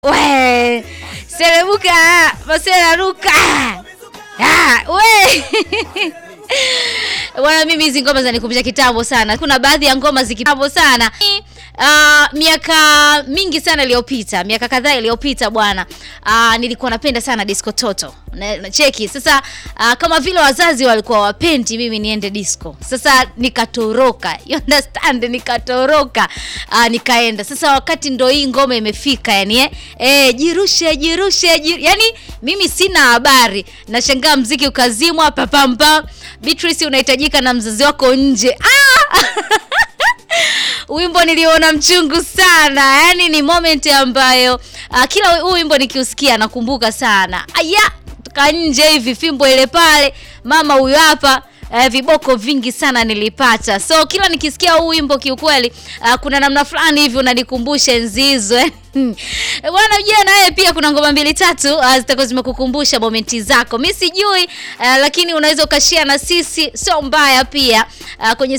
We serebuka maseraruka Ah, we bwana, mimi hizi ngoma zinanikumbusha kitambo sana. Kuna baadhi ya ngoma zikitambo sana Uh, miaka mingi sana iliyopita, miaka kadhaa iliyopita bwana, uh, nilikuwa napenda sana disco toto na, na cheki sasa. Uh, kama vile wazazi walikuwa wapendi mimi niende disco, sasa nikatoroka, you understand, nikatoroka uh, nikaenda. Sasa wakati ndo hii ngoma imefika, yani eh, eh jirushe jirushe jir... yani mimi sina habari, nashangaa mziki ukazimwa papampa. Beatrice unahitajika na mzazi wako nje ah! Wimbo niliona mchungu sana, yaani ni moment ambayo uh, kila huu wimbo nikiusikia nakumbuka sana. Aya, toka nje hivi fimbo ile pale, mama huyu hapa Uh, viboko vingi sana nilipata, so kila nikisikia huu wimbo kiukweli, uh, kuna namna fulani hivi unanikumbusha enzi hizo eh. Bwana ujia naye pia kuna ngoma mbili tatu uh, zitakuwa zimekukumbusha momenti zako. Mi sijui uh, lakini unaweza ukashare na sisi, sio mbaya pia uh, kwenye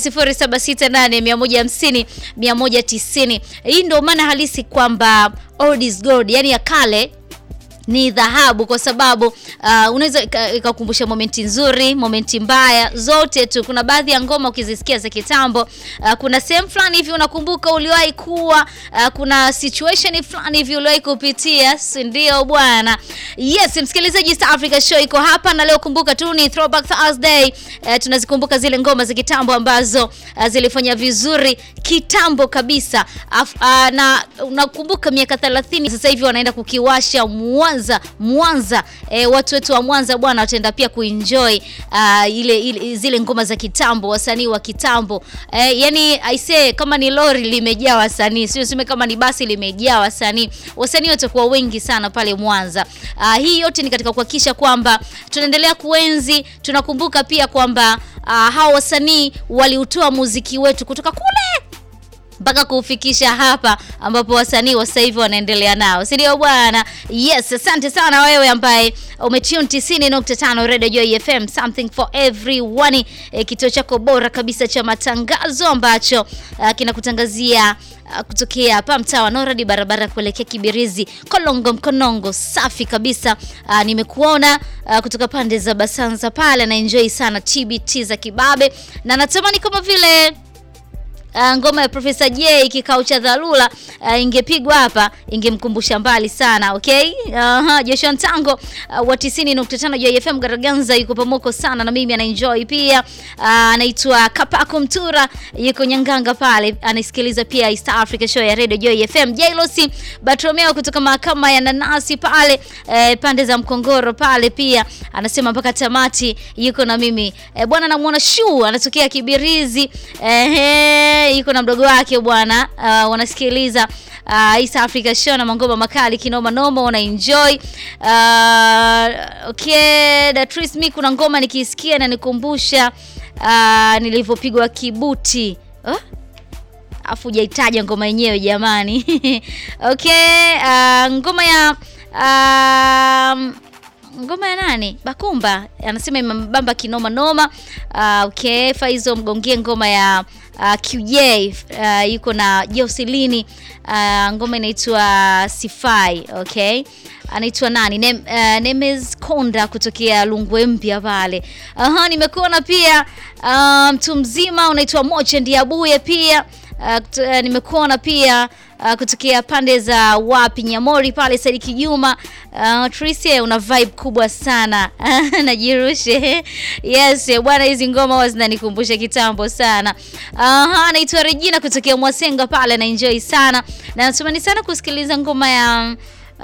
0768 150 190. Hii ndio maana halisi kwamba old is gold, yani ya kale ni dhahabu kwa sababu uh, unaweza ikakumbusha momenti nzuri, momenti mbaya, zote tu. Kuna baadhi ya ngoma ukizisikia za kitambo, uh, kuna sehemu fulani hivi unakumbuka uliwahi kuwa, uh, kuna situation fulani hivi uliwahi kupitia, si ndio bwana? Yes, msikilizaji, East Africa Show iko hapa na leo, kumbuka tu ni Throwback Thursday. Uh, tunazikumbuka zile ngoma za kitambo ambazo uh, zilifanya vizuri kitambo kabisa. Af, uh, na unakumbuka miaka 30 sasa hivi wanaenda kukiwasha Mwanza Mwanza, e, watu wetu wa Mwanza bwana wataenda pia kuenjoy uh, ile, ile zile ngoma za kitambo, wasanii wa kitambo e, yani I say kama ni lori limejaa wasanii, sio sema kama ni basi limejaa wasanii. Wasanii watakuwa wengi sana pale Mwanza. Uh, hii yote ni katika kuhakikisha kwamba tunaendelea kuenzi, tunakumbuka pia kwamba uh, hawa wasanii waliutoa muziki wetu kutoka kule mpaka kuufikisha hapa ambapo wasanii wa sasa hivi wanaendelea nao, si ndio bwana? Yes, asante sana wewe ambaye umetune 90.5 Radio Joy FM, something for everyone, e, kituo chako bora kabisa cha matangazo ambacho uh, kinakutangazia uh, kutokea hapa mtaa wa Noradi, barabara kuelekea Kibirizi, Kolongo Mkonongo. Safi kabisa. Uh, nimekuona uh, kutoka pande za Basanza pale, na enjoy sana TBT za kibabe, na natamani kama vile Uh, ngoma ya Profesa J kikao cha dharura uh, ingepigwa hapa ingemkumbusha mbali sana. Okay, uh, Joshua Ntango uh, wa 90.5 Joy FM Garaganza yuko pamoko sana na mimi anaenjoy pia. Anaitwa uh, Kapako Mtura yuko Nyanganga pale anaisikiliza pia East Africa Show ya Radio Joy FM. Jailosi Bartolomeo kutoka mahakama ya Nanasi pale uh, pande za Mkongoro pale pia anasema mpaka tamati yuko na mimi uh, bwana namuona Shu anatokea Kibirizi uh, yuko na mdogo wake bwana uh, wanasikiliza uh, East Africa Show na mangoma makali kinoma noma, wana enjoy uh, okay. Datris, mi kuna ngoma nikisikia na nikumbusha uh, nilivyopigwa kibuti huh? Afu hujaitaja ngoma yenyewe jamani. Okay, uh, ngoma ya uh, ngoma ya nani? Bakumba anasema imebamba kinoma noma. Uh, okay, Faizo mgongie ngoma ya uh, QJ uh, yuko na Joselini uh, ngoma inaitwa Sifai. Okay, anaitwa nani? Nem, uh, Nemes Konda kutokea Lungwe mpya pale. Aha, nimekuona pia mtu um, mzima unaitwa Moche Ndiabuye pia uh, nimekuona pia Uh, kutokea pande za wapi Nyamori pale Sadiki Juma. Uh, Tricia una vibe kubwa sana najirushe. Yes bwana, hizi ngoma huwa zinanikumbusha kitambo sana. Aha, uh, naitwa Regina kutokea Mwasenga pale na enjoy sana na natumani sana kusikiliza ngoma ya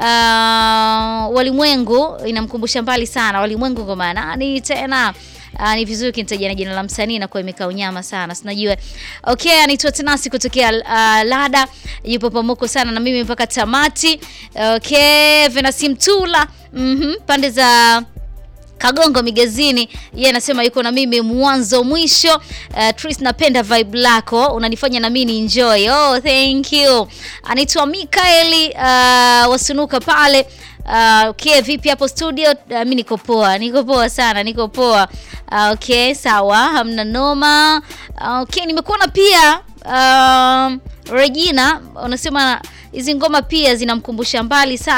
uh, Walimwengu, inamkumbusha mbali sana Walimwengu. Ngoma nani tena? Uh, ni vizuri kinitaja na jina la msanii na kwa imekaa unyama sana. Sinajua. Okay, anaitwa Tenasi kutokea uh, Lada. Yupo pamoko sana na mimi mpaka tamati. Okay, Venasi Mtula. Mhm, pande za Kagongo Migezini, yeye anasema yuko na mimi mwanzo mwisho. Uh, Tris, napenda vibe lako, unanifanya na mimi enjoy. Oh, thank you. Anaitwa Mikaeli uh, wasunuka pale Uh, okay, vipi hapo studio? Uh, mi niko poa, niko poa sana, niko poa. Uh, okay, sawa, hamna noma. Uh, okay, nimekuona pia uh, Regina unasema hizi ngoma pia zinamkumbusha mbali sana